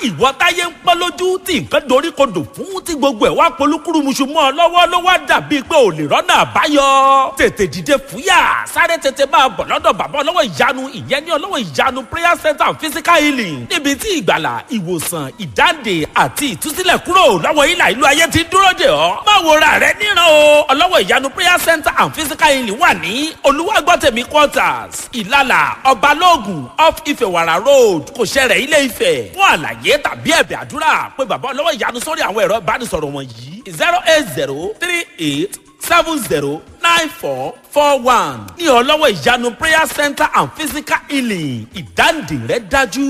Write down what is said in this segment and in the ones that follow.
ìwọ táyé ń pẹ́ lójú tí nǹkan dorí kodò fún tí gbogbo ẹ̀ wá polúkúrúmuṣu mọ́ ọ lọ́wọ́ ló wá dàbí pé ò lè rọ́nà àbáyọ. tètè dìde fúyà sáré tètè máa bọ̀ lọ́dọ̀ bàbá ọlọ́wọ́ ìyanu ìyẹn ní ọlọ́wọ́ ìyanu prayer center and physical healing níbi tí ìgbàlà ìwòsàn ìdáǹdè àti ìtúsílẹ̀ kúrò lọ́wọ́ ìlà ìlú ayé ti dúró dè ọ́. má wo ra rẹ níran o ọlọ́wọ́ ìyanu prayer center and physical healing wà ní olúwàgbọ́tẹ̀mí quarters ìlàlà ọbalóògùn off ìfẹ̀wàrà road kò ṣẹlẹ̀ ilé ìfẹ́ fún àlàyé tàbí ẹ̀bẹ̀ àdúrà pé bàbá ọlọ́wọ́ ìyanu sórí àwọn ẹ̀rọ ìbánisọ̀rọ̀ wọ̀nyí zero eight zero three eight seven zero nine four four one ní ọlọ́wọ́ ìyanu prayer center and physical healing ìdáǹdè rẹ dájú.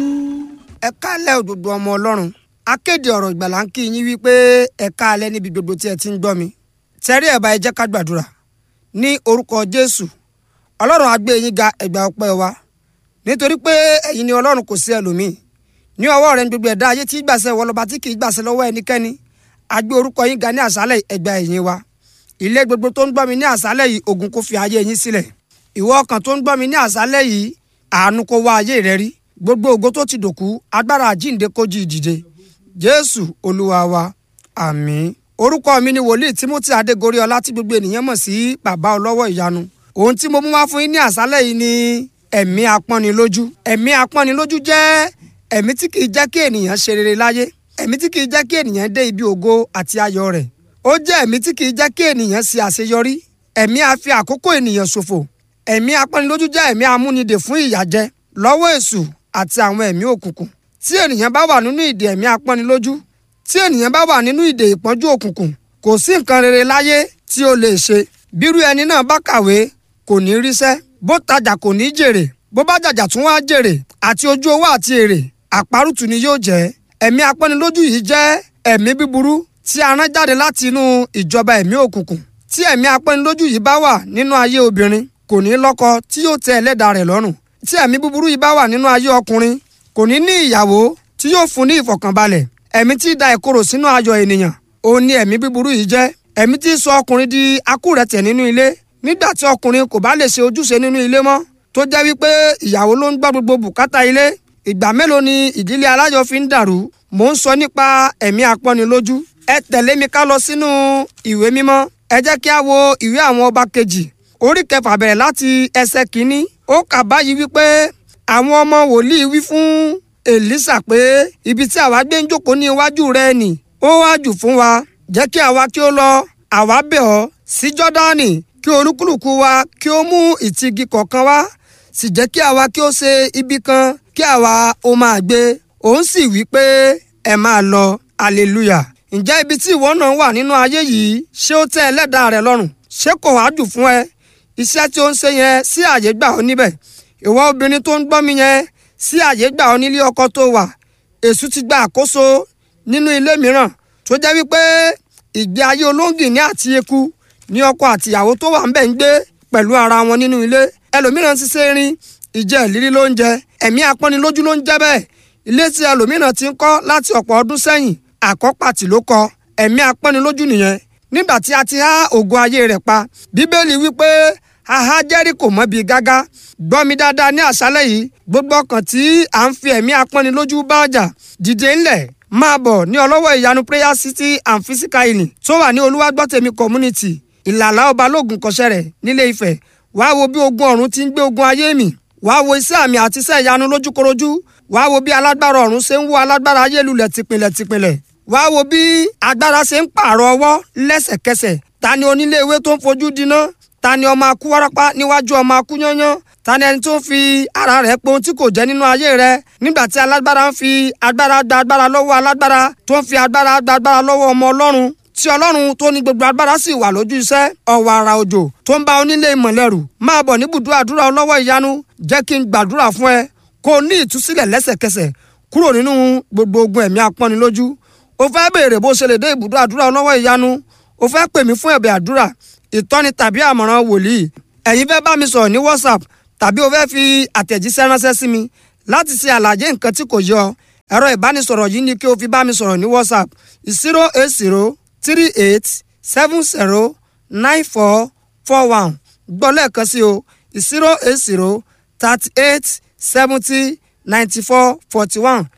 ẹ káàlẹ́ òdodo ọmọ ọlọ́run akéde ọ̀rọ̀ ìgbàlà ń kí yín wípé ẹ káàlẹ́ níbi gbogbo tí ẹ ti ń gbọ́ mi tẹ́rí ẹ̀ bá ẹ jẹ́ ká gbàdúrà ní orúkọ jésù ọlọ́run á gbé yín ga ẹ̀gbà ọpẹ́ wa nítorí pé ẹ̀yin ni ọlọ́run kò sí ẹlòmíì ní ọwọ́ rẹ̀ ní gbogbo ẹ̀dá ayé tí gbàṣẹ wọlọ́ba tí kì í gbàṣẹ lọ́wọ́ ẹnikẹ́ni á gbé orúkọ yín ga ní àṣálẹ̀ ẹ̀gbà ẹ̀yìn wa ilé gbogbo tó ń gbọ́ mi ní àṣálẹ̀ yìí ogun kò fi ayé yín sílẹ̀ ìwọ ọkàn tó ń gbọ́ mi ní àṣálẹ̀ yìí àánú kó wá ayé rẹ rí gbogbo ògo tó ti dòkú agbára àjíǹde kó jí ìdìde jésù olúwa wa àmín orúkọ mi ni wòlíì timothy adégorí ọlá tí gbogbo ènìyàn mọ̀ sí bàbá ọlọ́wọ́ ìyanu ohun tí mo mú wá fún yín ní àṣálẹ̀ yìí ni ẹ̀mí apọ́nilójú ẹ̀mí apọ́nilójú jẹ́ ẹ̀mí tí kìí jẹ́ kí ènìyàn ṣe rere láyé ẹ̀mí tí kìí jẹ́ kí ènìyàn dé ibi ògo àti ayọ̀ rẹ̀ ó jẹ́ ẹ̀mí tí kìí jẹ́ kí ènìyàn ṣe àṣeyọrí ẹ̀mí a fi àkókò ènìyàn ṣòfò ẹ̀mí apọ́nilójú jẹ́ ẹ̀mí amúnidè fún ìyàjẹ lọ́wọ́ èṣù àti àwọn ẹ̀mí òkùnkùn tí ènìyàn bá wà nínú ìdè ẹ̀mí apọ́nilójú tí ènìyàn bá wà nínú ìdè ìpọ́njú òkùnkùn kò sí nǹkan rere láyé tí ó lè ṣe bírú ẹni náà bá kàwé kò ní ríṣẹ́ bó tajà kò ní jèrè bó bá jàjà tún wá jèrè àti ojú owó àti èrè àparùtù ni yóò jẹ́ ẹ̀mí apọ́nilójú yìí jẹ́ ẹ̀mí búburú tí a rán jáde láti inú ìjọba ẹ̀mí òkùnkùn tí ẹ̀mí apọ́nilójú yìí bá wà nínú ayé obìnrin kò ní lọ́kọ tí yóò tẹ́ ẹlẹ́dàá rẹ̀ lọ́rùn tí ẹ̀mí búburú yìí bá wà nínú ayé ọkùnrin kò ní ní ìyàwó tí yóò fún ní ìfọ̀kànbalẹ̀ ẹ̀mí tí da ìkorò sínú ayọ̀ ènìyàn òun ni ẹ̀mí búburú yìí jẹ́ ẹ̀mí tí sọ ọkùnrin di akúrẹ̀tẹ̀ nínú ilé nígbà tí ọkùnrin kò bá lè ṣe ojúṣe nínú ilé mọ́ tó jẹ́ wípé ìyàwó ló ń gbọ́ gbogbo bùkátà ilé ìgbà mélòó ni ìdílé aláyọ̀ fi ń dàrú mò ń sọ nípa ẹ̀mí apọ́nilójú ẹ tẹ̀lé mi ká lọ sínú ìwé mímọ́ ẹ jẹ́ kí a wo ìwé àwọn ọba kejì orí kẹfà bẹ̀rẹ̀ láti ẹsẹ̀ kínní ó kà báyìí wípé àwọn ọmọ wòlíì wí fún èlísà pé ibi tí àwa gbé ń jókòó ní iwájú rẹ nì ó wá jù fún wa jẹ́ kí àwa kí ó lọ àwa bẹ̀ ọ́ sí jọ́dánì kí olúkúlùkù wa kí ó mú ìtìgì kọ̀ọ̀kan wá sì jẹ́ kí àwa kí ó ṣe ibi kan kí àwa ó máa gbé òun sì wí pé ẹ máa lọ hallelujah ǹjẹ́ ibi tí ìwọ náà wà nínú ayé yìí ṣé ó tẹ́ ẹlẹ́dàá rẹ lọ́rùn ṣé kò wá jù fún ẹ iṣẹ́ tí ó ń ṣe yẹn sí àyè gbà ọ́ níbẹ̀ ìwọ obìnrin tó ń gbọ́ mi yẹn sí àyè gbà ọ́ nílé ọkọ tó wà èṣù ti gba àkóso nínú ilé mìíràn tó jẹ́ wípé ìgbé ayé olóńgìní àti eku ní ọkọ àtìyàwó tó wà ń bẹ̀ ń gbé pẹ̀lú ara wọn nínú ilé ẹlòmíràn ti ṣe rin ìjẹ ìlírí ló ń jẹ ẹ̀mí apọ́nilójú ló ń jẹ́ bẹ́ẹ̀ ilé tí ẹlòmíràn ti ń kọ́ láti ọ̀pọ̀ ọdún sẹ́yìn àkọ́pàtì ló kọ ẹ̀mí apọ́nilójú nìyẹn nígbà tí a ti há ògo ayé rẹ̀ pa bíbélì wípé aha jẹ́ríkò mọ́ bíi gágá gbọ́ mi dáadáa ní àṣálẹ̀ yìí gbogbo ọkàn tí à ń fi ẹ̀mí apọ́nilójú bá ọjà dìde ńlẹ̀ máa bọ̀ ní ọlọ́wọ́ ìyanu prayer city and physical healing tó wà ní olúwàgbọ́tẹ̀mí community ìlàlá ọba lóògùn kọsẹ́ rẹ̀ nílé ifẹ̀ wàá wo bí ogun ọ̀run ti ń gbé ogun ayé mi wàá wo iṣẹ́ àmì àti iṣẹ́ ìyanu lójúkorojú wàá wo bí alágbára ọ̀run ṣe ń wó alágbára ayé lulẹ̀ tìpìlẹ̀ tìpìlẹ̀ wàá wo bí agbára ṣe ń pààrọ̀ ọwọ́ lẹ́sẹ̀kẹsẹ̀ ta ni onílé ewé tó ń fojú diná ta ni ọmọ akú wárápá níwájú ọmọ akú yányán ta ni ẹni tó ń fi ara rẹ̀ pé ohun tí kò jẹ́ nínú ayé rẹ̀ nígbà tí alágbára ń fi agbára gba agbára lọ́wọ́ alágbára tó ń fi agbára gba agbára lọ́wọ́ ọmọ ọlọ́run tí ọlọ́run tó ní gbogbo agbára sì wà lójú iṣẹ́ ọ̀wọ̀ àrà òjò tó ń bá onílé ìmọ̀lẹ́rù máa bọ̀ níbùdó àdúrà ọlọ́wọ́ ìyanu jẹ́ kí n gbàdúrà fún ẹ kó o ní ìtúsílẹ̀ lẹ́sẹ̀kẹsẹ̀ kúrò nínú gbogbo ogun ẹ̀mí apọ́nilójú o fẹ́ béèrè bó ṣe lè dé ibùdó àdúrà ọlọ́wọ́ ìyanu o fẹ́ pè mí fún ẹ̀bẹ̀ àdúrà ìtọ́ni tàbí àmọ̀ràn wòlíì ẹ̀yin fẹ́ bá mi sọ̀rọ̀ ní whatsapp tàbí o fẹ́ fi àtẹ̀jíṣẹ́ ránṣẹ́ sí mi láti ṣe àlàyé nǹkan tí kò yọ ẹ̀rọ ìbánisọ̀rọ̀ yìí ni kí o fi bá mi sọ̀rọ̀ ní whatsapp zero eight zero three eight seven zero nine four four one gbọ́ lẹ́ẹ̀kan sí o zero eight zero thirty eight seventy ninety four forty one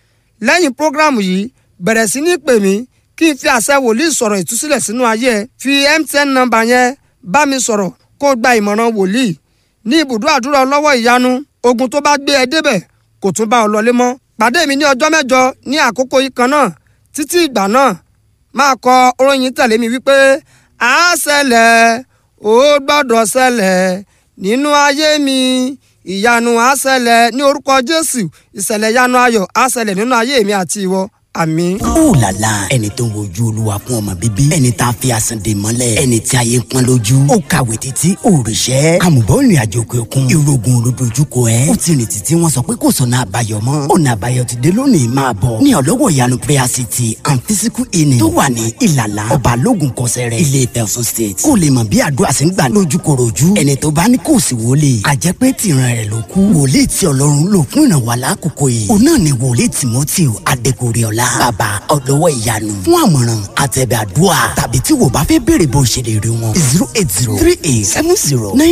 lẹ́yìn prógrámù yìí bẹ̀rẹ̀ sí ní pè mí kí n fi àṣẹ wòlíì sọ̀rọ̀ ìtúsílẹ̀ sínú ayé ẹ fi mtn nọ́mbà yẹn bá mi sọ̀rọ̀ kó o gba ìmọ̀ràn wòlíì ní ibùdó àdúrà ọlọ́wọ́ ìyanu ogun tó bá gbé ẹ débẹ̀ kò tún bá ọ lọlé mọ́ pàdé mi ní ọjọ́ mẹ́jọ ní àkókò yìí kan náà títí ìgbà náà máa kọ orin tẹ̀lé mi wípé à á ṣẹlẹ̀ ó gbọ́dọ̀ ṣẹlẹ̀ nínú ayé mi ìyanu á ṣẹlẹ̀ ní orúkọ jésù ìṣẹ̀lẹ̀ ìyanu ayọ̀ á ṣẹlẹ̀ nínú ayé mi àti ìwọ àmín. ó là là ẹni tó ń wojú olúwa fún ọmọ bíbí ẹni tá a fi àsàn dè mọ́lẹ̀ ẹni tí ayé ń pọ́n lójú ó kàwé títí òrìṣẹ́ àmùbọ̀ ìrìn àjò òkè òkun ìrògùn olódojúkọ ẹ̀ ó ti rìn títí wọ́n sọ pé kò sọ̀nà àbáyọ mọ́ ọ̀nà àbáyọ ti dé lónìí máa bọ̀ ní ọlọ́wọ̀ ìyanu prayer city and physical healing tó wà ní ìlàlá ọba lógun kọsẹ̀rẹ̀ ilé Ifẹ̀ Ọ̀ṣun state kó lè mọ̀ bí àdúrà sí ń gbà lójúkorojú ẹni tó bá ní kò sí wọlé àjẹpẹ́ tìran rẹ̀ ló kú wòlíì tí ọlọ́run lò fún ìrànwọ́ alákòókò yìí òun náà ni wòlíì timothy adégoríọlá bàbá ọlọ́wọ́ ìyanu fún àmọ̀ràn àtẹ̀bẹ̀ àdúrà tàbí tí wò bá fẹ́ béèrè bó ṣe lè rí wọn zero eight zero three eight seven zero nine